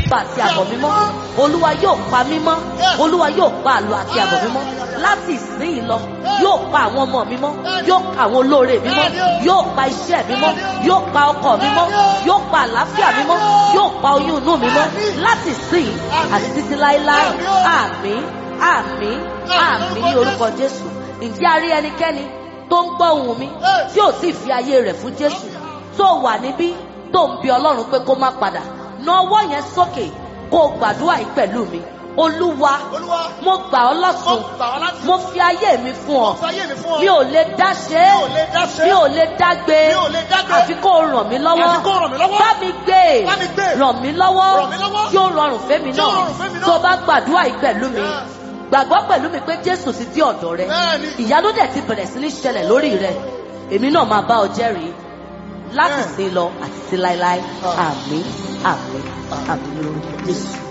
ipa àti àbọ̀ mímọ́ olúwa yóò pa mímọ́ olúwa yóò pa àlọ́ àti àbọ̀ mímọ́ láti ìsinyìí lọ yóò pa àwọn ọmọ mímọ́ yóò pa àwọn olóore mímọ́ yóò pa iṣẹ́ mímọ́ yóò pa ọkọ mímọ́ yóò pa àlàáfíà mímọ́ yóò pa oyún inú mímọ́ láti ìsinyìí àti títí láéláé àmín àmín àmín ní orúkọ jésù ǹjẹ́ a rí ẹnikẹ́ni tó ń gbọ́ ohùn mi tí ò sì fi ayé rẹ̀ fún jésù tó wà níbí tó ń bi ọlọ́run pé kó má padà na ọwọ́ yẹn sókè kó o gbàdúrà yìí pẹ̀lú mi olúwa Olúwa, mo gbà ọ́ mo lọ́sùn gbà ọ́ láti mo fi ayé mi fún ọ fayé mi fún ọ. mi ò lè dá ṣe é Mi ò lè dá ṣe é. mi ò lè dá gbé Mi ò lè dá gbé. àfi kó o ràn mí lọ́wọ́ Àfi kó o ràn mí lọ́wọ́. bá mi gbé Bá mi gbé. ràn mí lọ́wọ́ Ràn mí lọ́wọ́. tí ó rọrùn fẹ́mi Tí ó náà rọrùn fẹ́mi náà. tó o bá gbàdúrà yìí pẹ̀lú mi Yes. gbàgbọ́ pẹ̀lú mi pé jésù ti dé ọ̀dọ̀ rẹ Bẹ́ẹ̀ni. ìyanu dẹ̀ ti bẹ̀rẹ̀ sí ní ṣẹlẹ̀ lórí rẹ èmi náà máa bá ọ jẹ́rìí láti Bẹ́ẹ̀. sin lọ àti sí láéláé Ah. àmín àmín àmín lórúkọ jésù.